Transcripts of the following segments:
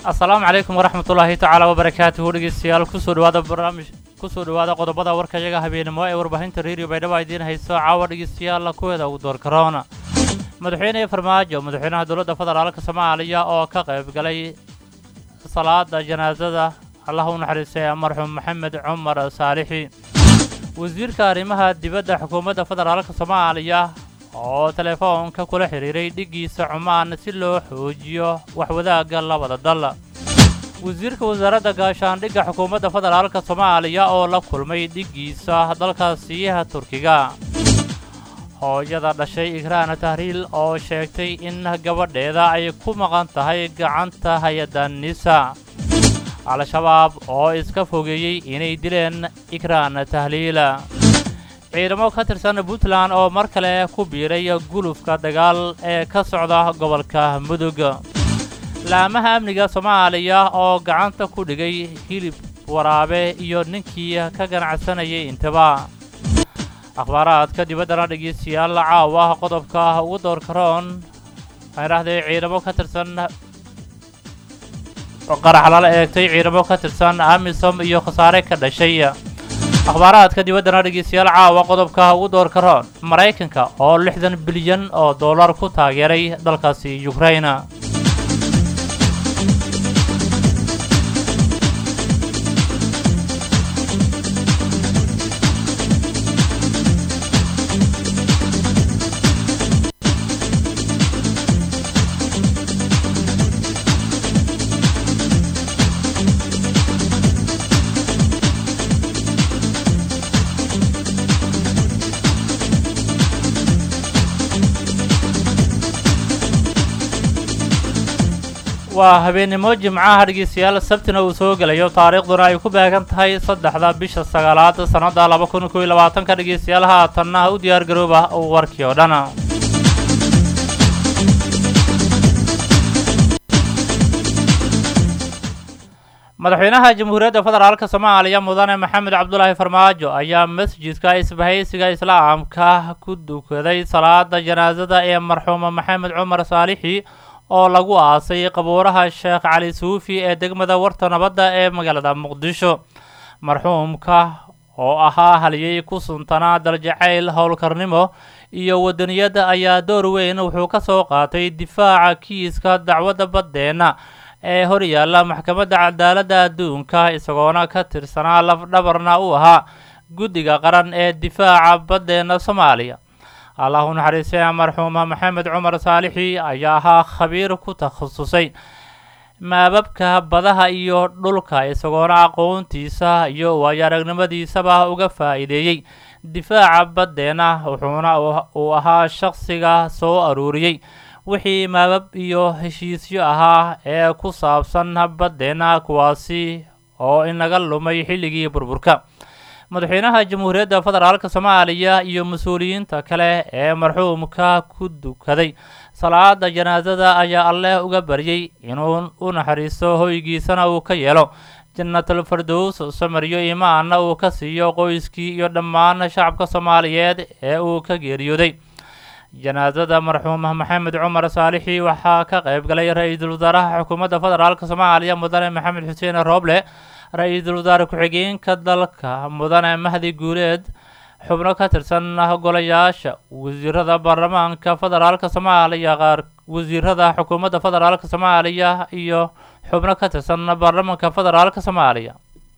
asalaamu calaykum waraxmat ullaahi tacaala wabarakaatuhu dhegeystayaal kusoo dhawaada barnaamij kusoo dhawaada qodobada warkayaga habeenimo ee warbaahinta reeriyo baydhabo idiin hayso caawa dhegeystayaal kuweeda ugu door karoona madaxweyne farmaajo madaxweynaha dowladda federaalka soomaaliya oo ka qayb galay salaada janaasada allah u naxariistay marxuum maxamed cumar saalixi wasiirka arrimaha dibadda xukuumadda federaalka soomaaliya oo telefoonka kula xidhiiray dhiggiisa cumaan si loo xoojiyo waxwadaagga labada dal wasiirka wasaaradda gaashaandhigga xukuumadda federaalka soomaaliya oo la kulmay dhiggiisa dalkaasiyaha turkiga hooyada dhashay ikraana tahriil oo sheegtay in gabadheeda ay ku maqan tahay gacanta hay-adda nisa al-shabaab oo iska fogeeyey inay dileen ikraan tahliila ciidamo ka tirsan puntland oo mar kale ku biiray gulufka dagaal ee ka socda gobolka mudug laamaha amniga soomaaliya oo gacanta ku dhigay hilib waraabe iyo ninkii ka ganacsanayay intaba akhbaaraadka dibaddana dhegeystayaal caawa qodobka ugu door karoon waxaan idhahdee ciidamo ka tirsan qarax lala eegtay ciidamo ka tirsan amisom iyo khasaare ka dhashay akhbaaraadka dibaddana dhegeystayaal caawa qodobka ugu door karoon maraykanka oo lixdan bilyan oo dollar ku taageeray dalkaasi ukraina waa habeennimo jimcaha dhegeystayaal sabtina uu soo gelayo taariikhduna ay ku beegan tahay saddexda bisha sagaalaad sannadda laba kun kow iyo labaatanka dhegeystayaal haatanna u diyaar garooba warkii oo dhan madaxweynaha jamhuuriyadda federaalka soomaaliya mudane maxamed cabdulaahi farmaajo ayaa masjidka isbahaysiga islaamka ku dukaday salaada janaasada ee marxuuma maxamed cumar saalixi oo lagu aasay qabuuraha sheekh cali suufi ee degmada warta nabadda ee magaalada muqdisho marxuumka oo ahaa haliyey ku suntanaa daljacayl howlkarnimo iyo wadaniyadda ayaa door weyn wuxuu ka soo qaatay difaaca kiiska dacwadda baddeenna ee hor yaalla maxkamadda cadaaladda adduunka isagoona ka tirsanaa lafdhabarna u ahaa guddiga qaran ee difaaca baddeenna soomaaliya allah u naxariistay marxuuma maxamed cumar saalixi ayaa ahaa khabiir ku takhasusay maababka badaha iyo dhulka isagoona aqoontiisa iyo waayo aragnimadiisaba uga faa'iideeyey difaaca baddeenna wuxuuna uu ahaa shakhsiga soo aruuriyey wixii maabab iyo heshiisyo ahaa ee ku saabsan baddeenna kuwaasi oo inaga lumay xilligii burburka madaxweynaha jamhuuriyadda federaalka soomaaliya iyo mas-uuliyiinta kale ee marxuumka ku dukaday salaada janaasada ayaa alleh uga baryay inuu u naxariisto hoygiisana uu ka yeelo jannatul fardows samariyo imaanna uu ka siiyo qoyskii iyo dhammaan shacabka soomaaliyeed ee uu ka geeriyooday janaasada marxuum maxamed cumar saalixi waxaa ka qayb galay ra-iisul wasaaraha xukuumadda federaalka soomaaliya mudane maxamed xuseen rooble ra-iisul wasaare ku-xigeenka dalka mudane mahdi guuleed xubno ka tirsan golayaasha wasiirada baarlamaanka federaalka soomaaliya qaar wasiirada xukuumadda federaalka soomaaliya iyo xubno ka tirsan baarlamaanka federaalka soomaaliya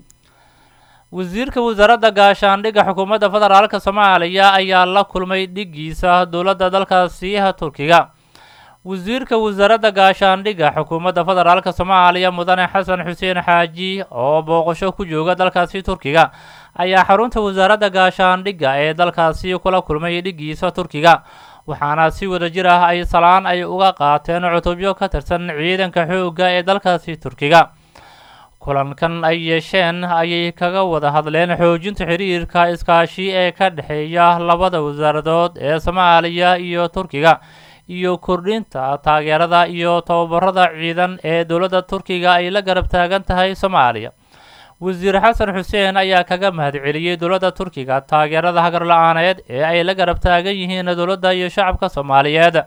wasiirka wasaaradda gaashaandhigga xukuumadda federaalka soomaaliya ayaa la kulmay dhiggiisa dowladda dalkaasiyaha turkiga wasiirka wasaaradda gaashaandhigga xukuumadda federaalka soomaaliya mudane xasan xuseen xaaji oo booqasho ku jooga dalkaasi turkiga ayaa xarunta wasaaradda gaashaandhigga ee dalkaasi kula kulmay dhiggiisa turkiga waxaana si wada jir ah ay salaan ay uga qaateen cutubyo ka tirsan ciidanka xoogga ee dalkaasi turkiga kulankan ay yeesheen ayay kaga wada hadleen xoojinta xiriirka iskaashi ee ka dhexeeya labada wasaaradood ee soomaaliya iyo turkiga iyo kordhinta taageerada iyo tababarada ciidan ee dowladda turkiga ay la garab taagan tahay soomaaliya wasiir xasan xuseen ayaa kaga mahadceliyey dowladda turkiga taageerada hagar la-aaneed ee ay la garab taagan yihiin dowladda iyo shacabka soomaaliyeed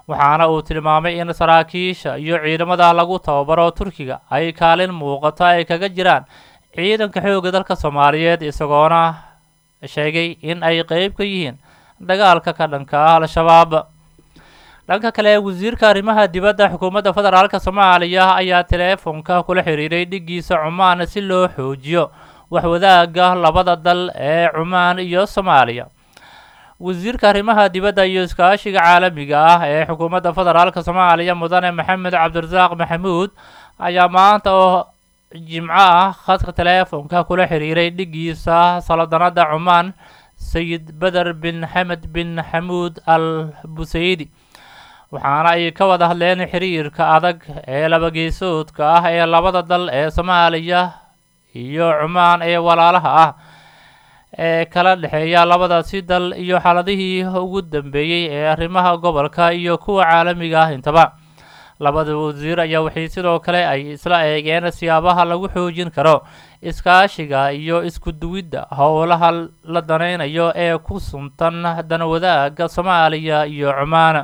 waxaana uu tilmaamay in saraakiisha iyo ciidamada lagu tababaro turkiga ay kaalin muuqato ay kaga jiraan ciidanka xoogga dalka soomaaliyeed isagoona sheegay in ay qeyb ka yihiin dagaalka ka dhanka ah al-shabaab dhanka kale wasiirka arrimaha dibadda xukuumadda federaalka soomaaliya ayaa teleefonka kula xiriiray dhiggiisa cumaan si loo xoojiyo waxwadaaga labada dal ee cumaan iyo soomaaliya wasiirka arrimaha dibadda iyo iskaashiga caalamiga ah ee xukuumadda federaalka soomaaliya mudane maxamed cabdirasaaq maxamuud ayaa maanta oo jimco ah khadka teleefonka kula xiriiray dhiggiisa saladanada cumaan sayid beder bin xamed bin xamuud al busaydi waxaana ay ka wada hadleen xiriirka adag ee labageesoodka ah ee labada dal ee soomaaliya iyo cumaan ee walaalaha ah ee kala dhexeeya labadaasi dal iyo xaaladihii ugu dambeeyey ee arrimaha gobolka iyo kuwa caalamiga ah intaba labada wasiir ayaa waxay sidoo kale ay isla eegeen siyaabaha lagu xoojin karo iskaashiga iyo isku duwidda howlaha la danaynayo ee ku suntan danwadaaga soomaaliya iyo cumaan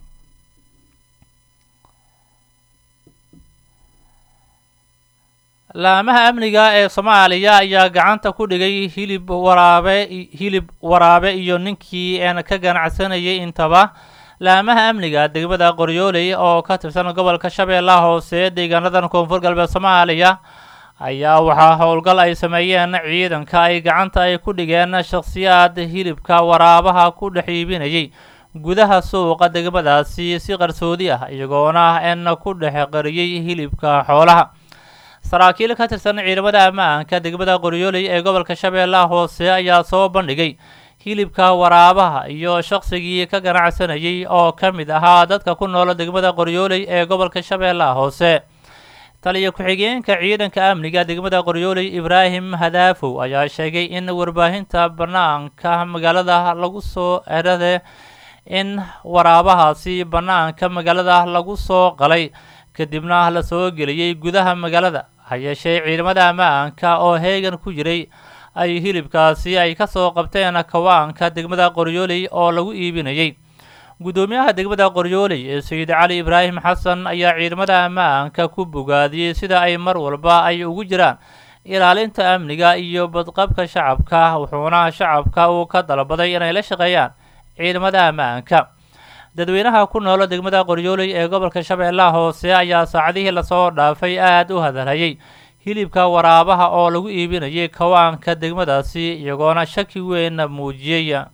laamaha amniga ee soomaaliya ayaa gacanta ku dhigay hilib waraabe hilib waraabe iyo ninkii een ka ganacsanayay intaba laamaha amniga degmada qoryooley oo ka tirsan gobolka shabeellaha hoose deegaanadan koonfur galbeed soomaaliya ayaa waxaa howlgal ay sameeyeen ciidanka ay gacanta ay ku dhigeen shakhsiyaad hilibka waraabaha ku dhex iibinayay gudaha suuqa degmadaasi si qarsoodi ah iyagoona een ku dhex qariyey hilibka xoolaha saraakiil ka tirsan ciidamada ammaanka degmada qoryooley ee gobolka shabeellaha hoose ayaa soo bandhigay hilibka waraabaha iyo shaqsigii ka ganacsanayay oo ka mid ahaa dadka ku nool degmada qoryooley ee gobolka shabeellaha hoose taliya ku-xigeenka ciidanka amniga degmada qoryooley ibraahim hadaafow ayaa sheegay in warbaahinta bannaanka magaalada lagu soo erade in waraabahaasi bannaanka magaalada lagu soo qalay kadibna la soo geliyey gudaha magaalada ha yeeshee ciidamada ammaanka oo heegan ku jiray ay hilibkaasi ay ka soo qabteen kawaanka degmada qoryooley oo lagu iibinayay guddoomiyaha degmada qoryooley ee sayid cali ibraahim xasan ayaa ciidamada ammaanka ku bogaadiyey sida ay mar walba ay ugu jiraan ilaalinta amniga iyo badqabka shacabka wuxuuna shacabka uu ka dalbaday inay la shaqeeyaan ciidamada ammaanka dadweynaha ku nool degmada qoryooley ee gobolka shabeellaha hoose ayaa saacadihii lasoo dhaafay aada u hadalhayay hilibka waraabaha oo lagu iibinayay kawaanka degmadaasi iyagoona shaki weyn muujiyey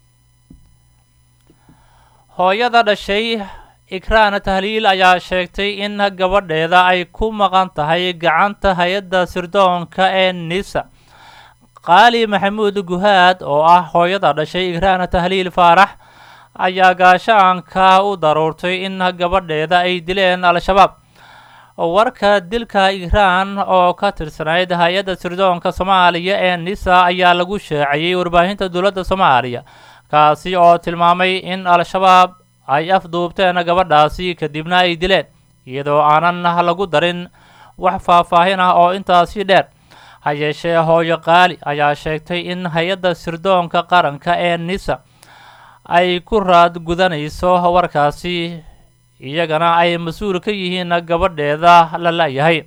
hooyada dhashay ikraan tahliil ayaa sheegtay in gabadheeda ay ku maqan tahay gacanta hay-adda sirdoonka ee nisa qaali maxamuud guhaad oo ah hooyada dhashay ikraan tahliil faarax ayaa gaashaanka u daruurtay in gabadheeda ay dileen al-shabaab warka dilka ikraan oo ka tirsanayd hay-adda sirdoonka soomaaliya ee nisa ayaa lagu shaaciyey warbaahinta dowladda soomaaliya kaasi oo tilmaamay in al-shabaab ay afduubteen gabadhaasi kadibna ay dileen iyadoo aanan lagu darin wax faahfaahin ah oo intaasi dheer ha yeeshee hooyo qaali ayaa sheegtay in hay-adda sirdoonka qaranka ee nisa ay ku raad gudanayso warkaasi iyagana ay mas-uul ka yihiin gabadheeda la la-yahay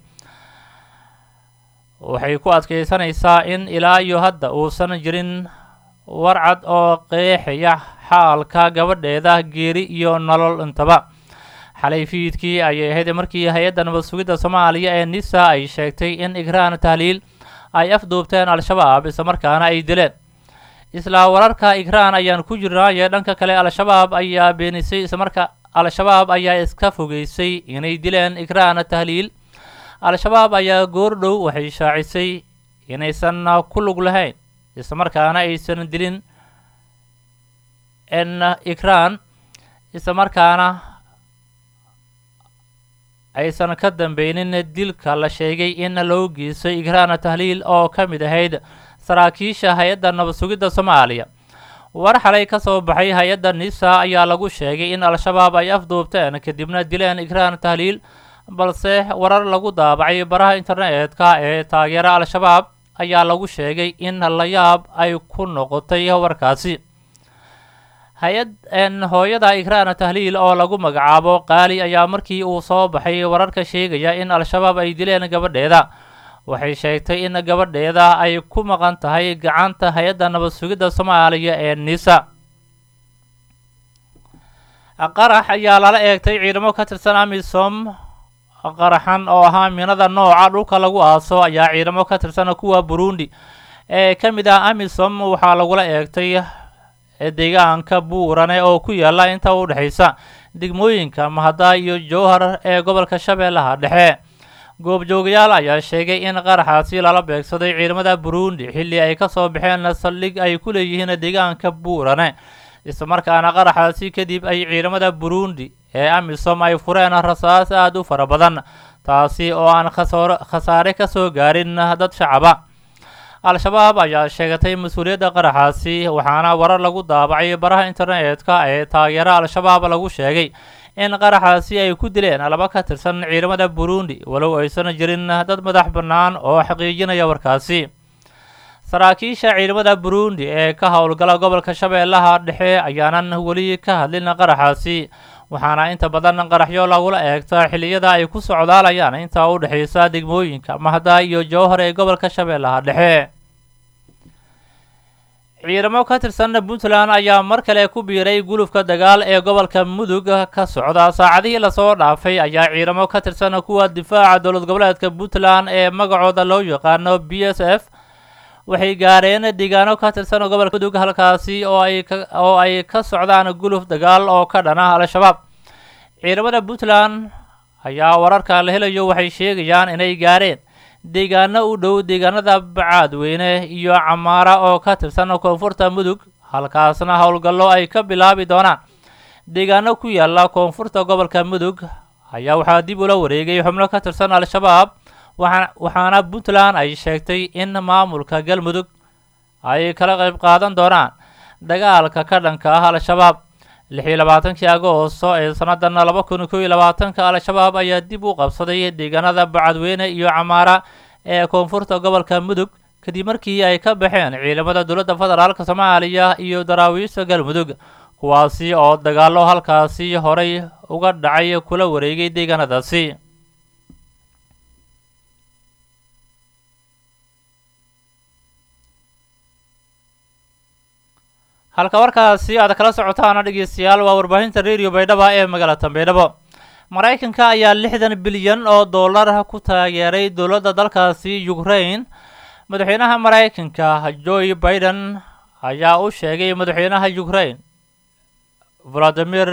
waxay ku adkaysanaysaa in ilaa iyo hadda uusan jirin warcad oo qeexaya xaalka gabadheeda geeri iyo nolol intaba xalay fiidkii ayay ahayd markii hay-adda nabad sugidda soomaaliya ee nisa ay sheegtay in ikraan tahliil ay afduubteen al-shabaab islamarkaana ay dileen isla wararka ikraan ayaan ku jirnaaye dhanka kale al-shabaab ayaa beenisay islamarka al-shabaab ayaa iska fogeysay inay dileen ikraan tahliil al-shabaab ayaa goordhow waxay shaacisay inaysan ku lug lahayn islamarkaana aysan dilin n ikraan islamarkaana aysan ka dambeynin dilka la sheegay in loo geystay ikraan tahliil oo ka mid ahayd saraakiisha hay-adda nabad sugidda soomaaliya war xalay ka soo baxay hay-adda nisa ayaa lagu sheegay in al-shabaab ay afduubteen kadibna dileen ikraan tahliil balse warar lagu daabacay baraha internetka ee taageera al-shabaab ayaa lagu sheegay in la yaab ay ku noqotay warkaasi hay-ad hooyada ikraan tahliil oo lagu magacaabo qaali ayaa markii uu soo baxay wararka sheegaya in al-shabaab ay dileen gabadheeda waxay sheegtay in gabadheeda ay ku maqan tahay gacanta hay-adda nabad sugidda soomaaliya ee nisa qarax ayaa lala eegtay ciidamo ka tirsan amisom qaraxan oo ahaa minada nooca dhulka lagu aaso ayaa ciidamo ka tirsan kuwa burundi ee ka mid ah amisom waxaa lagula eegtay deegaanka buurane oo ku yaala inta u dhexaysa degmooyinka mahada iyo jowhar ee gobolka shabeellaha dhexe goobjoogayaal ayaa sheegay in qaraxaasi lala beegsaday ciidamada burundi xilli ay ka soo baxeen saldhig ay ku leeyihiin deegaanka buurane islamarkaana qaraxaasi kadib ay ciidamada burundi ee amisom ay fureen rasaas aada u fara badan taasi oo aan khasaare ka soo gaarin dad shacaba al-shabaab ayaa sheegatay mas-uuliyadda qaraxaasi waxaana warar lagu daabacay baraha internetka ee taageera al-shabaab lagu sheegay in qaraxaasi ay ku dileen laba ka tirsan ciidamada burundi walow aysan jirin dad madax bannaan oo xaqiijinaya warkaasi saraakiisha ciidamada burundi ee ka howlgala gobolka shabeellaha dhexe ayaanan weli ka hadlin qaraxaasi waxaana inta badan qaraxyo lagula eegta xilliyada ay ku socdaalayaan inta u dhexaysa degmooyinka mahda iyo jowhar ee gobolka shabeellaha dhexe ciidamo ka tirsan puntland ayaa mar kale ku biiray gulufka dagaal ee gobolka mudug ka socda saacadihii lasoo dhaafay ayaa ciidamo ka tirsan kuwa difaaca dowlad goboleedka puntland ee magacooda loo yaqaano b s f waxay gaareen deegaano ka tirsan gobolka mudug halkaasi oo ay oo ay ka socdaan guluf dagaal oo ka dhana al-shabaab ciidamada puntland ayaa wararka la helayo waxay sheegayaan inay gaareen deegaano u dhow deegaanada bacaadweyne iyo camaara oo ka tirsan koonfurta mudug halkaasna howlgallo ay ka bilaabi doonaan deegaano ku yaala koonfurta gobolka mudug ayaa waxaa dib ula wareegay xubno ka tirsan al-shabaab waxaana puntland ay sheegtay in maamulka galmudug ay kala qayb qaadan doonaan dagaalka ka dhanka ah al-shabaab lix iyo labaatankii agoosto ee sannadan laba kun kow iyo labaatanka al-shabaab ayaa dib u qabsaday deegaanada bacadweyne iyo camaara ee koonfurta gobolka mudug kadib markii ay ka baxeen ciidamada dowladda federaalka soomaaliya iyo daraawiishta galmudug kuwaasi oo dagaallo halkaasi horay uga dhacay kula wareegay deegaanadaasi halka warkaasi aad kala socotaana dhegeystayaal waa warbaahinta radio baydhaba ee magaalada baydhabo maraykanka ayaa lixdan bilyan oo dollar ku taageeray dowladda dalkaasi ukraine madaxweynaha maraykanka joe biden ayaa u sheegay madaxweynaha ukraine valadimir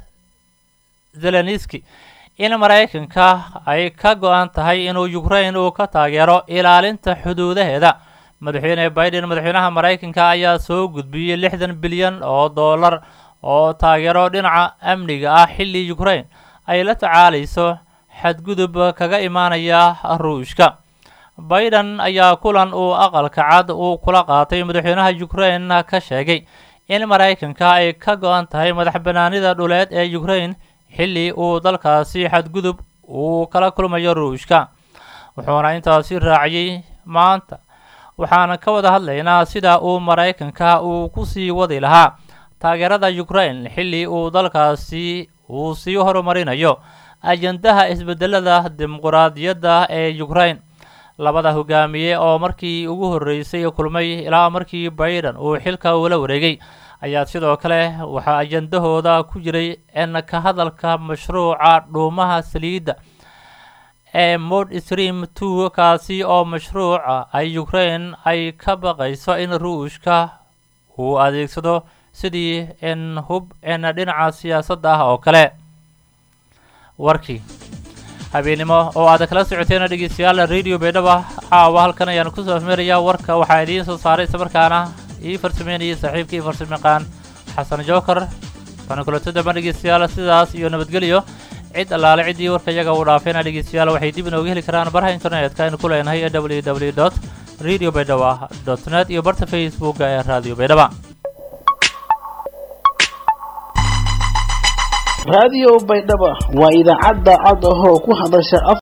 zelenski in maraykanka ay ka go-an tahay inuu ukraine uu ka taageero ilaalinta xuduudaheeda madaxweyne biden madaxweynaha maraykanka ayaa soo gudbiyey lixdan bilyan oo dollar oo taageero dhinaca amniga ah xilli ukraine ay la tacaalayso xadgudub kaga imaanaya ruushka biden ayaa kulan uu aqalka cad uu kula qaatay madaxweynaha ukraine ka sheegay in maraykanka ay ka go-an tahay madax banaanida dhuleed ee ukraine xilli uu dalkaasi xadgudub uu kala kulmayo ruushka wuxuuna intaasi raaciyey maanta waxaan ka wada hadlaynaa sida uu maraykanka uu ku sii wadi lahaa taageerada ukraine xilli uu dalkaasi uu sii horumarinayo ajandaha isbedelada dimuquraadiyadda ee ukraine labada hogaamiye oo markii ugu horreysay kulmay ilaa markii biden uu xilka ula wareegay ayaa sidoo kale waxaa ajandahooda ku jiray in ka hadalka mashruuca dhuumaha saliidda ee mod stream two kaasi oo mashruuca ay ukraine ay ka baqayso in ruushka uu adeegsado sidii in hub in dhinaca siyaasadda ah oo kale warkii habeennimo oo aad kala socoteen dhegeystayaal radio baydhaba caawa halkan ayaan kusoo afmeerayaa warka waxaa idiin soo saaray islamarkaana ii farsameynayay saaxiibkii farsamayaqaan xasan jookar bana kulato damba dhegeystayaal sidaas iyo nabadgelyo cid allaale ciddii warka iyaga uu dhaafayna dhegeystayaal waxay dib inooga heli karaan baraha internetka aynu ku leenahay ee w w dot radio baydhaba dot net iyo barta facebooka ee radio baydhaba raadiyo baydhaba waa idaacadda cod ahoo ku hadasha